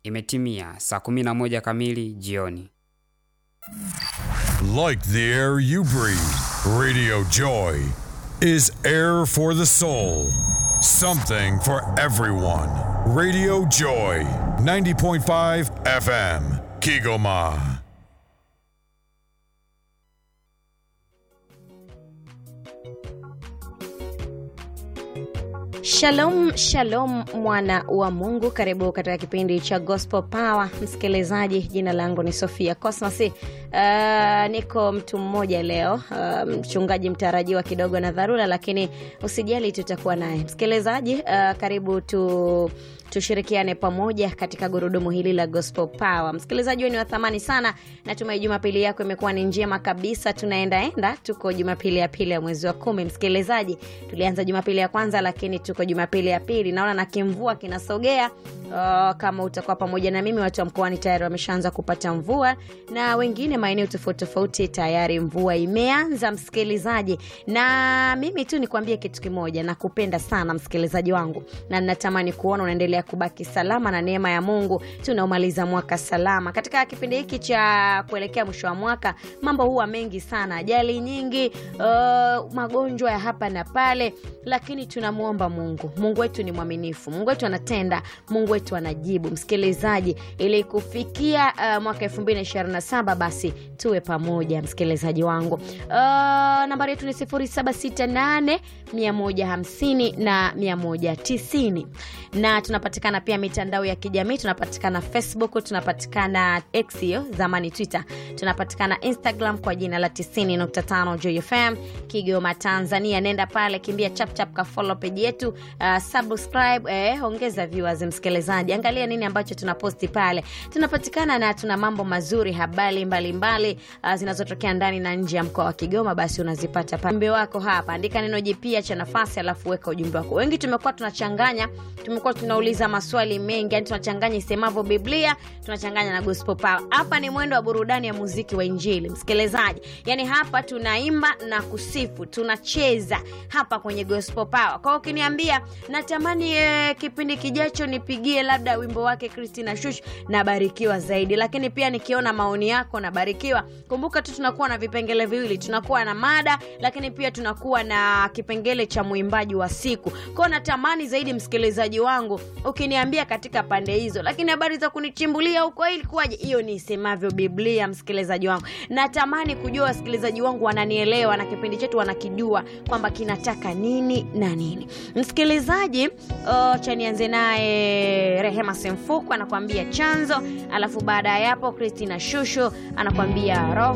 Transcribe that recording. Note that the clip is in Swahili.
Imetimia saa 11 kamili jioni. Like the air you breathe, Radio Joy is air for the soul. Something for everyone. Radio Joy, 90.5 FM, Kigoma. Shalom, shalom mwana wa Mungu, karibu katika kipindi cha Gospel Power. Msikilizaji, jina langu ni Sofia Cosmas. Uh, niko mtu mmoja leo, uh, mchungaji mtarajiwa kidogo na dharura, lakini usijali, tutakuwa naye msikilizaji. Uh, karibu tu tushirikiane pamoja katika gurudumu hili la Gospel Power. Msikilizaji, ni wa thamani sana. Natumai Jumapili yako imekuwa ni njema kabisa. Tunaendaenda, tuko Jumapili ya pili ya mwezi wa kumi. Msikilizaji, tulianza Jumapili ya kwanza, lakini tuko Jumapili ya pili. Naona na kimvua kinasogea. Uh, kama utakuwa pamoja na mimi, watu wa mkoani tayari wameshaanza kupata mvua na wengine maeneo tofauti tofauti tayari mvua imeanza, msikilizaji. Na mimi tu nikwambie kitu kimoja, nakupenda sana msikilizaji wangu, na natamani kuona unaendelea kubaki salama na neema ya Mungu. Tunaomaliza mwaka salama. Katika kipindi hiki cha kuelekea mwisho wa mwaka, mambo huwa mengi sana, ajali nyingi, uh, magonjwa ya hapa na pale, lakini tunamwomba Mungu. Mungu wetu ni mwaminifu, Mungu wetu anatenda, Mungu wetu anajibu. Msikilizaji, ili kufikia uh, mwaka 2027 basi tuwe pamoja, msikilizaji wangu. Uh, nambari yetu ni 0768 150 na 190 na tunapatikana pia mitandao ya kijamii tunapatikana facebook tunapatikana x hiyo zamani twitter tunapatikana instagram kwa jina la 90.5 jfm kigoma tanzania nenda pale kimbia chapchap ka follow page yetu uh, subscribe eh, ongeza viewers msikilizaji angalia nini ambacho tunaposti pale tunapatikana na tuna mambo mazuri habari mbalimbali uh, zinazotokea ndani na nje ya mkoa wa kigoma basi unazipata pale ujumbe wako hapa andika neno jipya cha nafasi alafu weka ujumbe wako wengi tumekuwa tunachanganya tumekuwa tunauliza maswali mengi yani tunachanganya isemavyo biblia tunachanganya na gospel power hapa ni mwendo wa burudani ya muziki wa injili msikilizaji yani hapa tunaimba na kusifu tunacheza hapa kwenye gospel power kwao ukiniambia natamani eh, kipindi kijacho nipigie labda wimbo wake kristina shush nabarikiwa zaidi lakini pia nikiona maoni yako nabarikiwa kumbuka tu tunakuwa na vipengele viwili tunakuwa na mada lakini pia tunakuwa na kipengele cha mwimbaji wa siku kwao natamani zaidi msikilizaji wangu ukiniambia katika pande hizo lakini habari za kunichimbulia huko ilikuwaje hiyo ni isemavyo biblia msikilizaji wangu natamani kujua wasikilizaji wangu wananielewa na kipindi chetu wanakijua kwamba kinataka nini na nini msikilizaji uh, cha nianze naye rehema semfuku anakuambia chanzo alafu baada ya hapo kristina shusho anakuambia roho